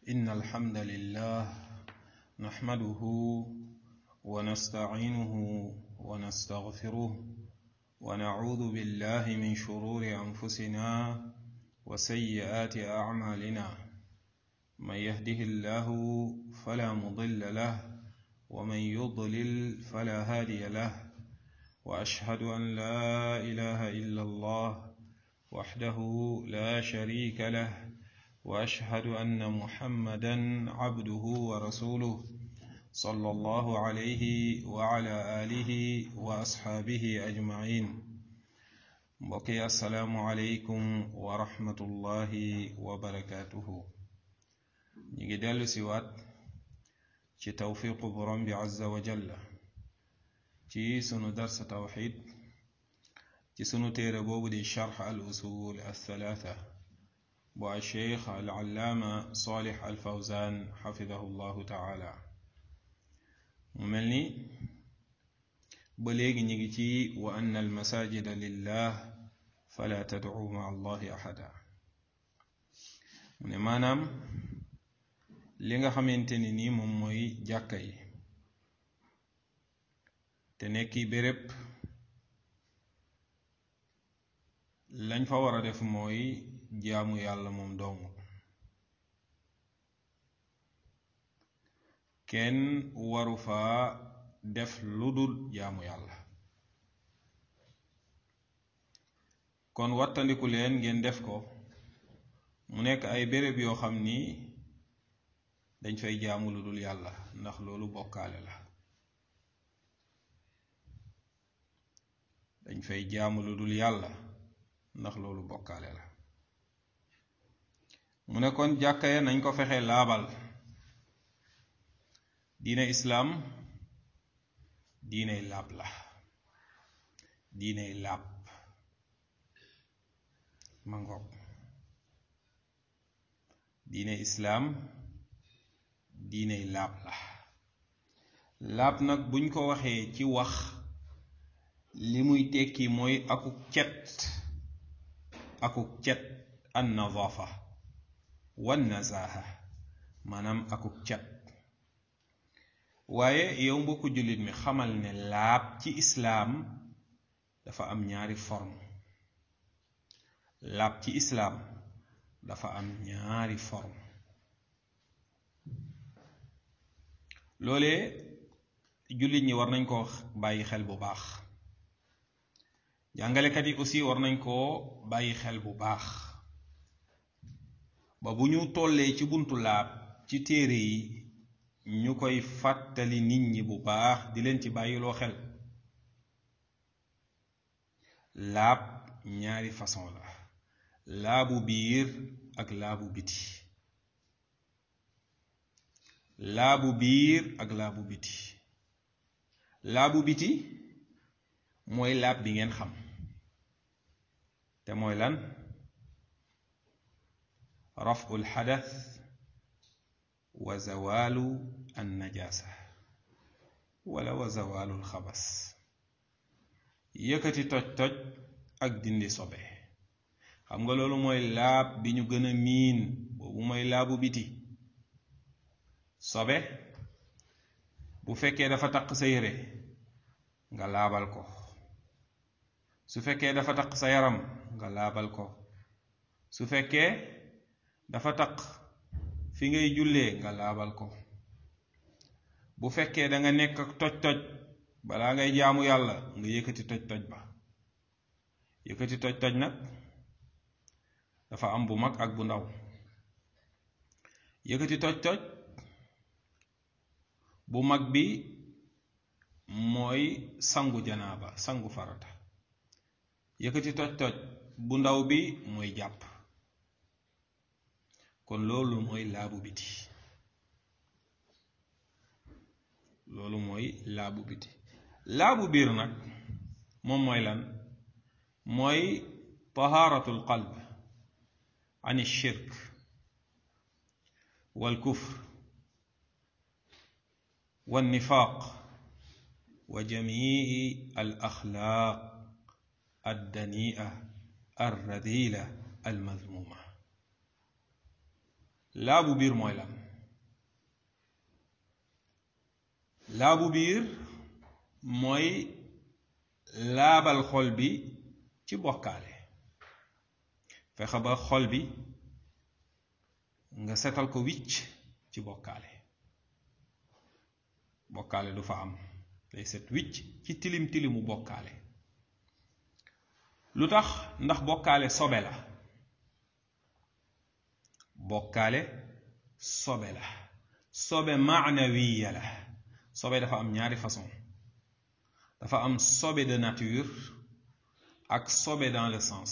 إن الحمد لله نحمده ونستعينه ونستغفره ونعوذ بالله من شرور أنفسنا وسيئات أعمالنا من يهده الله فلا مضل له ومن يضلل فلا هادي له وأشهد أن لا إله إلا الله وحده لا شريك له واشهد ان محمدا عبده ورسوله صلى الله عليه وعلى اله واصحابه اجمعين بقي السلام عليكم ورحمه الله وبركاته نيجي دلو سيوات ci tawfiqu borom bi azza wa jalla ci sunu dars tawxid ci sunu téere boobu di charx al usul al thalatha bu alcheikh alallaama solix alfawzan xafidahu llahu taala mu mel ni ba léegi ñu ngi ci wa anna almasajida lillah fala tadcu ma allahi axada mu ne maanaam li nga xamante ni nii moom mooy jàkka yi te nekki béréb lañ fa war a def mooy jaamu yàlla moom dong kenn waru fa def lu dul jaamu yàlla kon wattandiku leen ngeen def ko mu nekk ay béréb yoo xam ni dañ fay jaamu lu dul yàlla ndax loolu bokkaale la dañ fay jaamu lu dul yàlla ndax loolu bokkaale la mu ne kon jàkka ya nañ ko fexe laabal diine islaam diiney laab la diiney laab ma ngoog diine islaam diiney laab la laab nag buñ ko waxee ci wax li muy tekki mooy akuk cet akuk cet an nadaafa wan nazaaha maanaam akuk cet waaye yow mbokku jullit mi xamal ne laab ci islaam dafa am ñaari forme laab ci islaam dafa am ñaari forme loolee jullit ñi war nañ ko bàyyi xel bu baax jàngalekat yi aussi war nañ koo bàyyi xel bu baax ba bu ñu tollee ci buntu laab ci téere yi ñu koy fàttali nit ñi bu baax di leen ci bàyyiloo xel laab ñaari façon la laabu biir ak laabu biti laabu biir ak laabu biti laabu biti mooy laab bi ngeen xam te mooy lan rafu lxadath wa zawalu annajasa wala wa zawalu lxabas yëkkati toj-toj ak dindi sobe xam nga loolu mooy laab bi ñu gën a miin boobu mooy laabu biti sobe bu fekkee dafa taq sa yére nga laabal ko su fekkee dafa taq sa yaram nga laabal ko su fekkee dafa taq fi ngay jullee nga laabal ko bu fekkee da nga nekk ak toj-toj balaa ngay jaamu yàlla nga yëkkati toj-toj ba yëkkati toj-toj nag dafa am bu mag ak bu ndaw yëkkati toj-toj bu mag bi mooy sangu janaaba sangu farata yëkkati toj-toj bu ndaw bi mooy jàpp kon loolu mooy laabu biti loolu mooy laabu biti laabu biir nag moom mooy lan mooy tahaaratul qalb an shirk wal kufr wal nifaaq wa jamii al axlaaq addania alradila almadmuma laabu biir mooy lan laabu biir mooy laabal xol bi ci bokkaale fexe ba xol bi nga setal ko wicc ci bokkaale bokkaale du fa am day set wicc ci tilim tilimu bokkaale lu tax ndax bokkaale sobe la bokkaale sobe la sobe maanawiya la sobe dafa am ñaari façon dafa am sobe de nature ak sobe dans le sens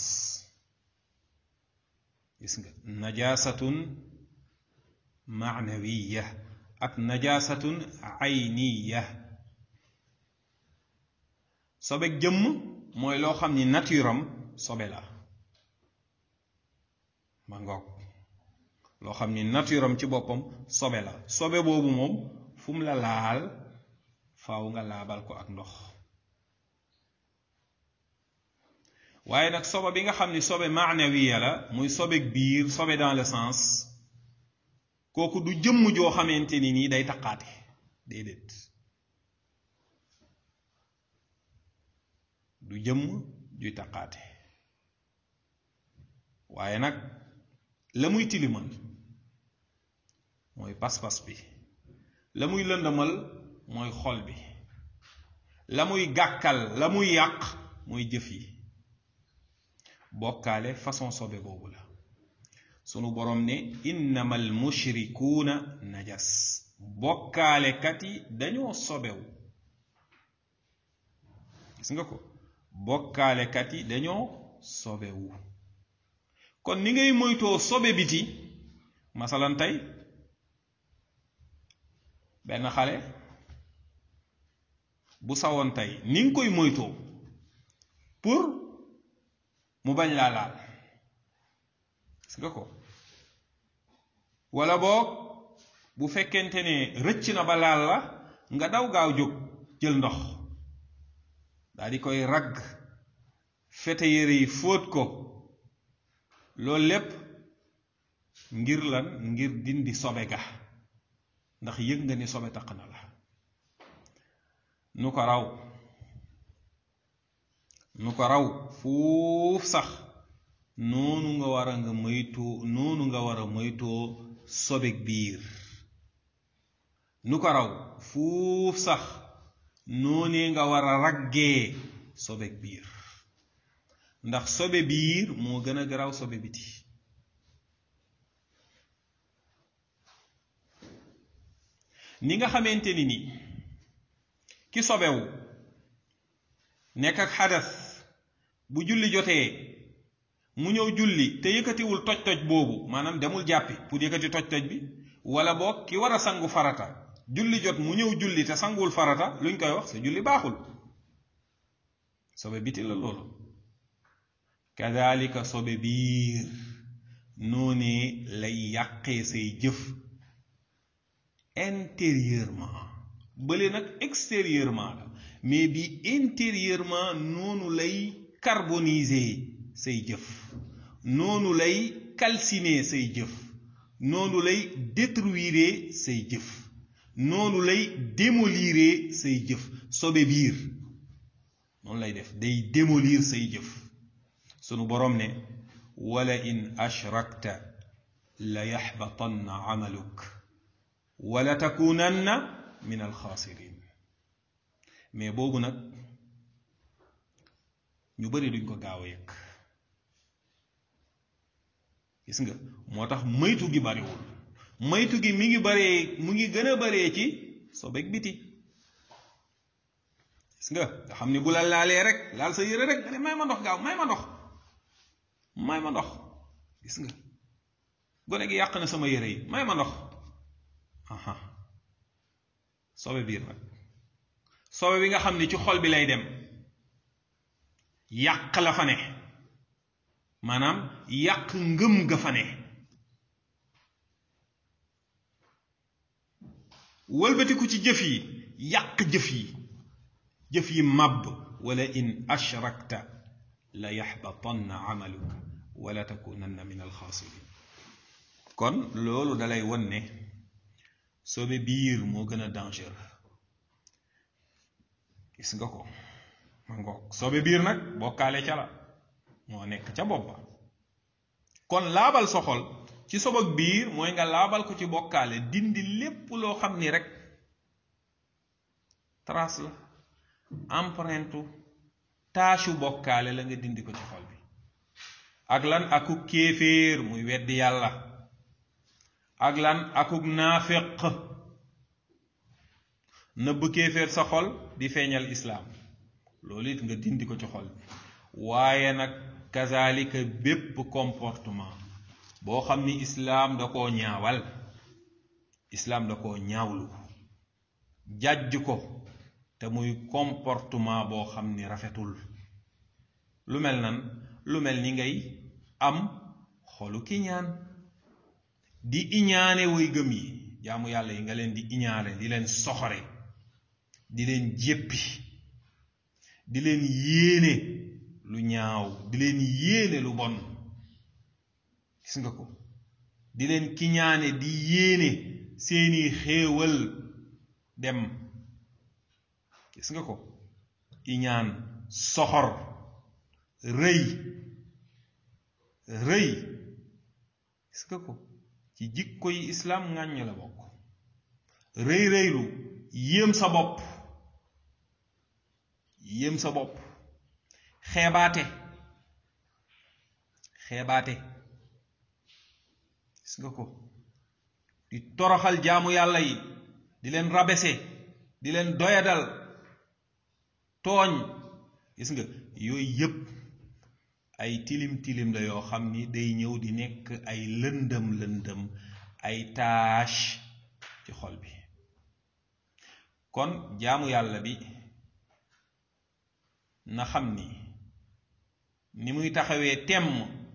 gis nga najasatun maanawiya ak najasatun ayniya sobe jëmm mooy loo xam ni nature am sobe la ma ngoog loo xam ni nature am ci boppam sobe la sobe boobu moom fu mu la laal faaw nga laabal ko ak ndox waaye nag sobe bi nga xam ni sobe maanawiya la muy sobeeg biir sobe dans le sens kooku du jëmm joo xamante ni nii day taqaate déedéet du jëmm juy taqaate waaye nag la muy tilimal mooy pas-pas bi la muy lëndëmal mooy xol bi la muy gàkkal la muy yàq mooy jëf yi bokkaale façon sobe boobu la sunu boroom ne innamal mushrikuuna najas bokkaalekat yi dañoo sobewu gis nga ko bokkaalekat yi dañoo sobewu kon ni ngay moytoo sobe biti masalan tey benn xale bu sawoon tey ni nga koy moytoo pour mu bañ laa laal gis nga ko wala boog bu fekkente ne rëcc na ba laal la nga daw gaaw jóg jël ndox daal di koy ragg fete yére yi fóot ko loolu lépp ngir lan ngir dindi sobe ga ndax yëg nga ni sobe taq na la nu ko raw nu ko raw fuuf sax noonu nga war a nga moytoo noonu nga war a moytoo sobeg biir nu ko raw fuuf sax noonee nga war a raggee sobeg biir ndax sobe biir moo gën a garaaw sobe biti ni nga xamante ni ni ki sobewu nekk ak xadas bu julli jotee mu ñëw julli te yëkkatiwul toj-toj boobu maanaam demul jàppi pour yëkkati toj-toj bi wala boog ki war a sangu farata julli jot mu ñëw julli te sanguwul farata luñ koy wax sa julli baaxul sobe biti la loolu kadalika sobe biir noonee lay yàqee say jëf intérieurement bële nag extérieurement la mais bi intérieurement noonu lay carboniser say jëf noonu lay calciner say jëf noonu lay détruire say jëf noonu lay démolir say jëf sobe biir noonu lay def day démolir say jëf sunu boroom ne wala in ashrakta la yaxbatanna amaluk wala takunanna min alxaasirin mais boobu nag ñu bari duñ ko gaaw a yëg gis nga moo tax moytu gi bariwul moytu gi mi ngi baree mu ngi gën a baree ci sobeek biti gis nga nga xam ni bu la laalee rek laal sa yére rek nga ne may ma ndox gaaw may ma ndox may ma ndox gis nga gone gi yàq na sama yére yi may ma ndox aha sobe biir nag sobe bi nga xam ni ci xol bi lay dem yàq la fa ne maanaam yàq ngëm ga fa ne wëlbatiku ci jëf yi yàq jëf yi jëf yi màbb wala in ashrakta la yaxbatanna amaluk wala takunanna min alxaasirin kon loolu dalay won ne sobe biir moo gën a dangereux gis nga ko ma ngoog sobe biir nag bokkaale ca la moo nekk ca bopp ba kon laabal sa xol ci sobag biir mooy nga laabal ko ci bokkaale dindi lépp loo xam ni rek trace la empreinte taasu bokkaale la nga dindi ko ci xol bi ak lan akuk kéeféer muy weddi yàlla ak lan akuk naaféq nëbb kéeféer sa xol di feeñal islaam loolu it nga dindi ko ci xol bi waaye nag kazalika bépp comportement boo xam ni islaam da koo ñaawal islaam da koo ñaawlu jàjj ko te muy comportement boo xam ni rafetul lu mel nan lu mel ni ngay am xolu kiñaan di iñaane way gëm yi jaamu yàlla yi nga leen di iñaane di leen soxore di leen jéppi di leen yéene lu ñaaw di leen yéene lu bon gis nga ko di leen kiñaane di yéene seeni xéewal dem gis nga ko iñaan soxor rëy rëy gis nga ko ci jikko yi islaam ŋàññ la bokk rëy rëylu yéem sa bopp yéem sa bopp xeebaate xeebaate gis nga ko di toroxal jaamu yàlla yi di leen rabese di leen doyadal tooñ gis nga yooyu yépp ay tilim tilim la yoo xam ni day ñëw di nekk ay lëndëm lëndëm ay tâche ci xol bi kon jaamu yàlla bi na xam ni ni muy taxawee temm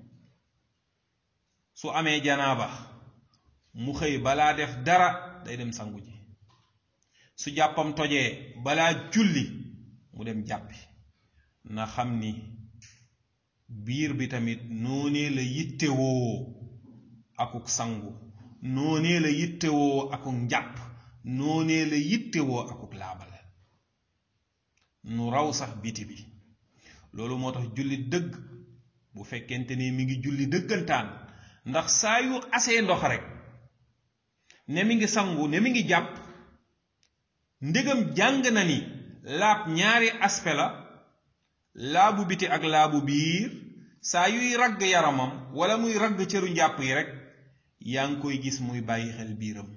su amee janaaba mu xëy balaa def dara day dem sangu ji su jàppam tojee balaa julli mu dem jàppi na xam ni biir bi tamit noonee la yittewoo akuk sangu noonee la yittewoo akuk njàpp noonee la yittewoo akuk laabal nu raw sax biti bi loolu moo tax julli dëgg bu fekkente ni mi ngi julli dëggantaan ndax saa yu asee ndox rek ne mi ngi sangu ne mi ngi jàpp ndegam jàng na ni laab ñaari aspect la laabu biti ak laabu biir saa yuy ragg yaramam wala muy ragg cëru njàpp yi rek yaa ngi koy gis muy bàyyi xel biiram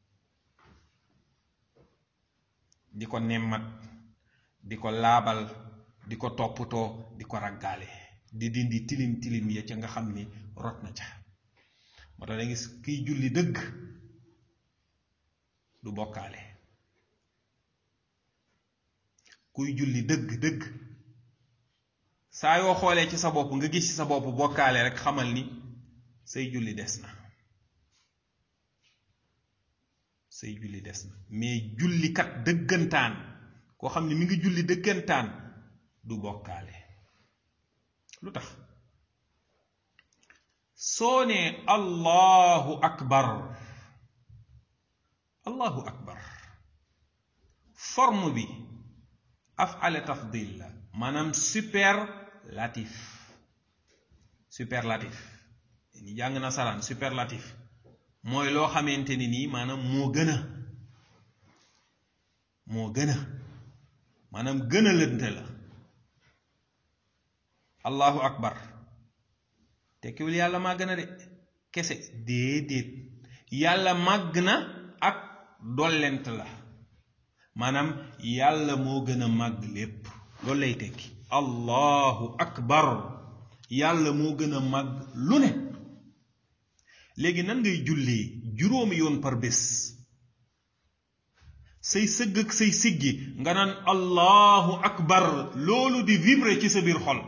di ko nemmat di ko laabal di ko toppatoo di ko raggaale di dindi tilim tilim ya ca nga xam ni rot na ca moo tax da gis kiy julli dëgg du bokkaale kuy julli dëgg dëgg saa yoo xoolee ci sa bopp nga gis ci sa bopp bokkaale rek xamal ni say julli des na say julli des na mais jullikat dëggantaan koo xam ne mi ngi julli dëggantaan du bokkaale lu tax soo nee allahu akbar allahu akbar forme bi afale tafdil la maanaam superlatif superlatif ni jàng nasaraan superlatif mooy loo xamante ni nii maanaam moo gën a moo gën a maanaam gën a lënte la allahu akbar tekkiwul yàlla màgg na de kese déedéet yàlla màgg na ak dollent la maanaam yàlla moo gën a màgg lépp loolu lay tekki allahu akbar yàlla moo gën a màgg lu ne léegi nan ngay jullee juróomi yoon par bés say sëgg ak say siggi nga naan allahu akbar loolu di vibrer ci sa biir xol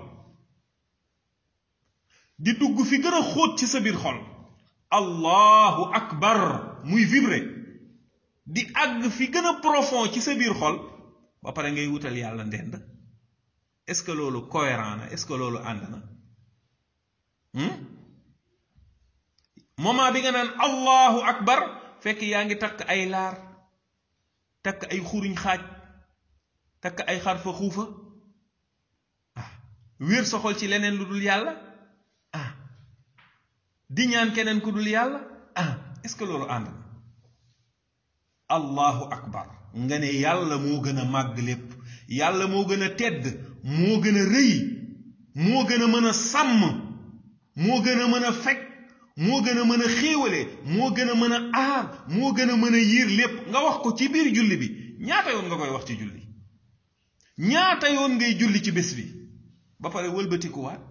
di dugg fi gën a xóot ci sa biir xol allahu akbar muy vibrer di àgg fi gën a profond ci sa biir xol ba pare ngay wutal yàlla ndend est-ce que loolu cohérent na est-ce que loolu ànd na moment bi nga naan allahu akbar fekk yaa ngi takk ay laar takk ay xuriñ xaaj takk ay xarfa xuufa ah wéer sa xol ci leneen lu dul yàlla ah di ñaan keneen ku dul yàlla ah est-ce que loolu ànd na allahu akbar nga ne yàlla moo gën a màgg lépp yàlla moo gën a tedd moo gën a rëy moo gën a mën a sàmm moo gën a mën a fekk moo gën a mën a xéewale moo gën a mën a aar moo gën a mën a yiir lépp nga wax ko ci biir julli bi ñaata yoon nga koy wax ci julli ñaata yoon ngay julli ci bés bi ba pare wëlbatikuwaat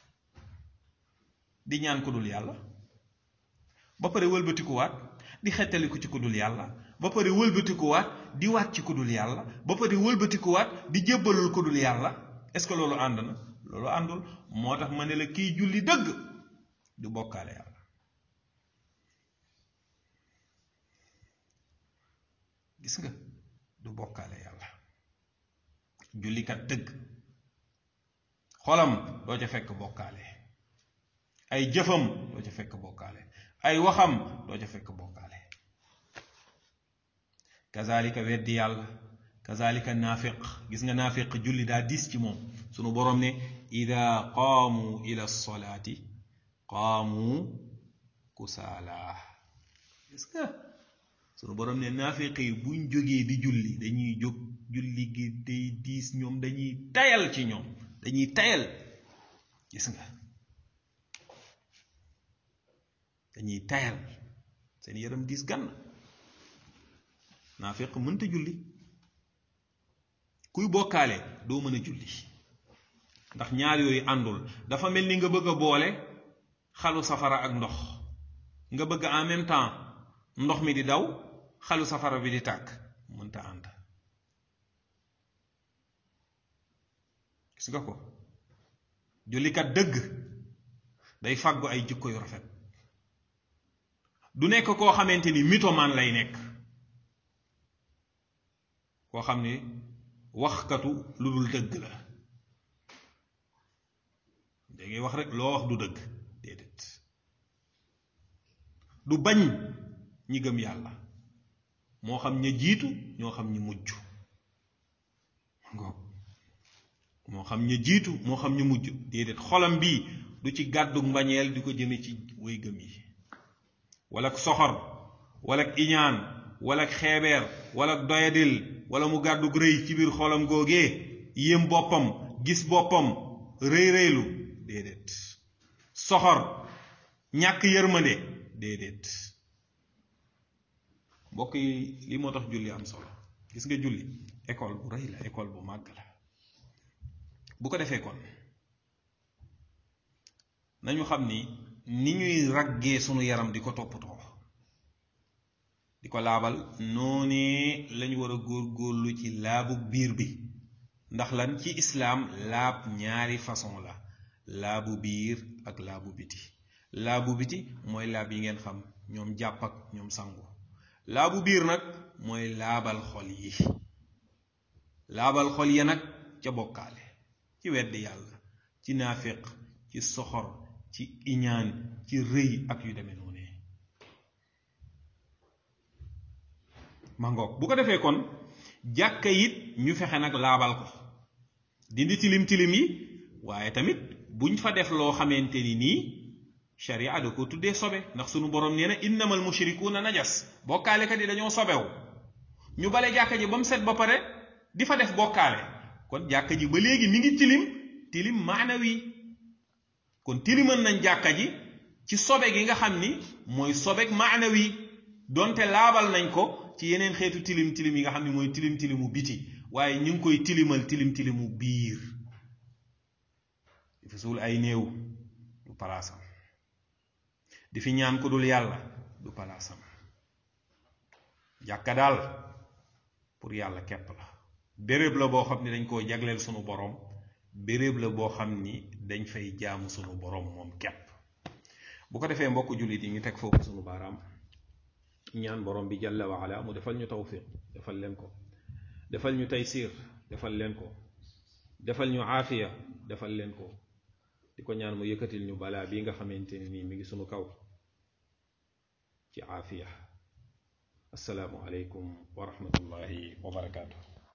di ñaan ko dul yàlla ba pare wëlbatikuwaat di xettaliku ci ku dul yàlla ba pare wëlbatikuwaat di waat ci ku dul yàlla ba pare wëlbatikuwaat di jébbalul ku dul yàlla est-ce que loolu ànd na loolu àndul moo tax ma ne la kiy julli dëgg du bokkaale yàlla gis nga du bokkaale yàlla jullikat dëgg xolam doo ca fekk bokkaale ay jëfam doo ca fekk bokkaale ay waxam doo ca fekk bokkaale kazalika weddi yàlla kazalika naafiq gis nga naafiq julli daa diis ci moom sunu borom ne ida qaamu ila solaati qaamu kusaala gis nga sunu borom ne naafiq yi buñ jógee di julli dañuy jóg julli gi day diis ñoom dañuy tayal ci ñoom dañuy tayal gis nga dañuy tayal seen yaram diis gann naafiq mënta julli kuy bokkaale doo mën a julli ndax ñaar yooyu àndul dafa mel ni nga bëgg a boole xalu safara ak ndox nga bëgg en même temps ndox mi di daw xalu safara bi di tàkk mënta ànd gis nga ko jullikat dëgg day fàggu ay jikko yu rafet du nekk koo xamante ni mythomane lay nekk koo xam ne waxkatu lu dul dëgg la da ngay wax rek loo wax du dëgg déedéet du bañ ñi gëm yàlla moo xam ña jiitu ñoo xam ñi mujj ngoog moo xam ña jiitu moo xam ñu mujj déedéet xolam bii du ci gàddu mbañeel di ko jëme ci way gëm yi wala ak soxor wala ak iñaan wala ak xeebeer wala ak doyadil wala mu gàddu rëy ci biir xolam googee yéem boppam gis boppam rëy rëylu déedéet soxor ñàkk yërmande déedéet mbokk yi li moo tax julli am solo gis nga julli école bu rëy la école bu màgg la bu ko defee kon nañu xam ni ni ñuy raggee sunu yaram di ko toppatoo di ko laabal noonee lañu war a góor-góorlu ci laabu biir bi ndax lan ci islaam laab ñaari façon la laabu biir ak laabu biti laabu biti mooy laab yi ngeen xam ñoom jàpp ak ñoom sangu laabu biir nag mooy laabal xol yi laabal xol ya nag ca bokkaale ci weddi yàlla ci naafiq ci soxor ci iñaan ci rëy ak yu demee noonu mangoog bu ko defee kon jàkka it ñu fexe nag laabal ko dindi tilim tilim yi waaye tamit buñ fa def loo xamante ni nii sharia da ko tuddee sobe ndax sunu borom nee na innamal mushrikuuna najas bokkaalekat yi dañoo sobewu ñu bale jàkka ji ba mu set ba pare di fa def bokkaale kon jàkka ji ba léegi mi ngi tilim tilim maanawi kon tilimal nañ jàkka ji ci sobe gi nga xam ni mooy sobeg maanawi donte laabal nañ ko ci yeneen xeetu tilim tilim yi nga xam ni mooy tilim tilimu biti waaye ñu ngi koy tilimal tilim tilimu biir di fi suul ay néew du palaasam di fi ñaan ko dul yàlla du palaasam jàkka daal pour yàlla képp la béréb la boo xam ni dañ koo jagleel sunu borom béréb la boo xam ni dañ fay jaamu sunu borom moom képp bu ko defee mbokk jullit yi ñu teg foofu sunu baaraam ñaan borom bi jalla wa ala mu defal ñu tawfiq defal leen ko defal ñu taysir defal leen ko defal ñu aafiya defal leen ko di ko ñaan mu yëkkatil ñu balaa bi nga xamante ne nii mi ngi sunu kaw ci aafiya assalaamu aleykum wa rahmatullahi wa barakaatu